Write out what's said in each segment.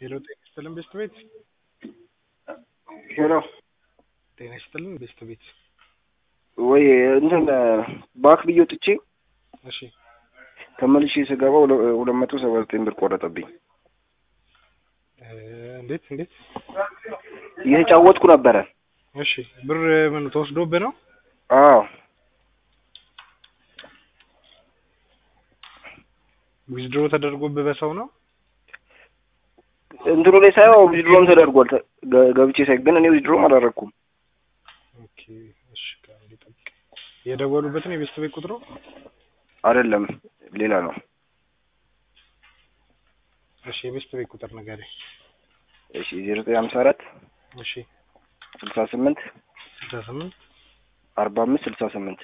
ሄሎ ጤና ይስጥልን ቤስት ቤት ሄሎ ጤና ይስጥልን ቤስት ቤት ወይ እንትን ባክ ብዬ ወጥቼ እሺ ተመልሼ ስገባ ሁለ- ሁለት መቶ ሰባ ዘጠኝ ብር ቆረጠብኝ። እ እንዴት እንዴት እየተጫወትኩ ነበረ። እሺ ብር ምን ተወስዶብህ ነው አዎ ዊዝድሮ ተደርጎብህ በሰው ነው እንትኑ ላይ ሳይሆን ዊዝድሮም ተደርጓል። ተ- ገ- ገብቼ ሳይ ግን እኔ ዊዝድሮም አላደረኩም። ኦኬ እሺ ከአንዴ ጠብቅ የደወሉበትን የቤስት ቤት ቁጥሩ አይደለም ሌላ ነው። እሺ የቤስት ቤት ቁጥር ንገረኝ እሺ ዜሮ ዘጠኝ ሀምሳ አራት እሺ ስልሳ ስምንት ስልሳ ስምንት አርባ አምስት ስልሳ ስምንት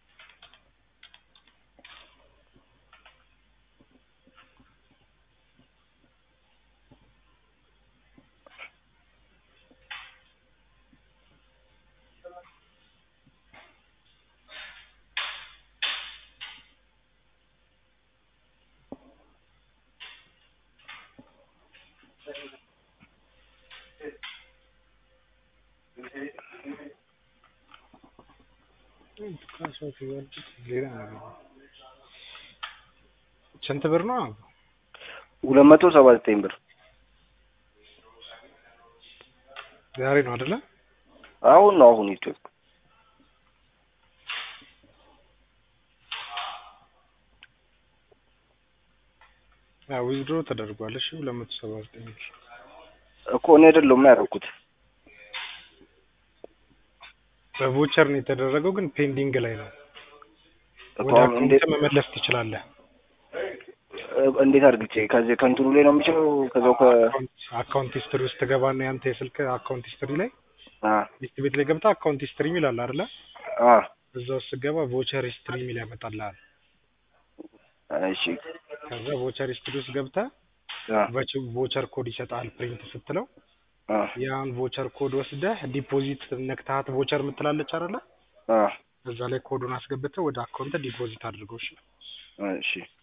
ሌላ ነገር ነው። ስንት ብር ነው ሁለት መቶ ሰባ ዘጠኝ ብር ዛሬ ነው አይደለ አሁን ነው አሁን ይቶት አዎ ዊዝድሮ ተደርጓል እሺ ሁለት መቶ ሰባ ዘጠኝ ብር እኮ እኔ አይደለሁም ያደረኩት። በቮቸር ነው የተደረገው ግን ፔንዲንግ ላይ ነው እኮ ወደ አሁን እንዴት አካውንት መመለስ ትችላለህ እንዴት አድርግቼ ከዚህ ከእንትኑ ላይ ነው የምችለው ከዛው ከ አካውንት ሂስትሪ ውስጥ ትገባና ያንተ የስልክ አካውንት ሂስትሪ ላይ አ ቤት ቤት ላይ ገብተህ አካውንት ሂስትሪ የሚል አለ አይደለ አ እዛ ውስጥ ስትገባ ቮቸር ሂስትሪ የሚል ያመጣልሃል እሺ ከዛ ቮቸር ሂስትሪ ውስጥ ገብተህ አ ቮቸር ኮድ ይሰጣል ፕሪንት ስትለው አ ያን ቮቸር ኮድ ወስደህ ዲፖዚት ነክተሃት ቮቸር የምትላለች አይደለ አ እዛ ላይ ኮዱን አስገብተህ ወደ አካውንት ዲፖዚት አድርገው እሺ እሺ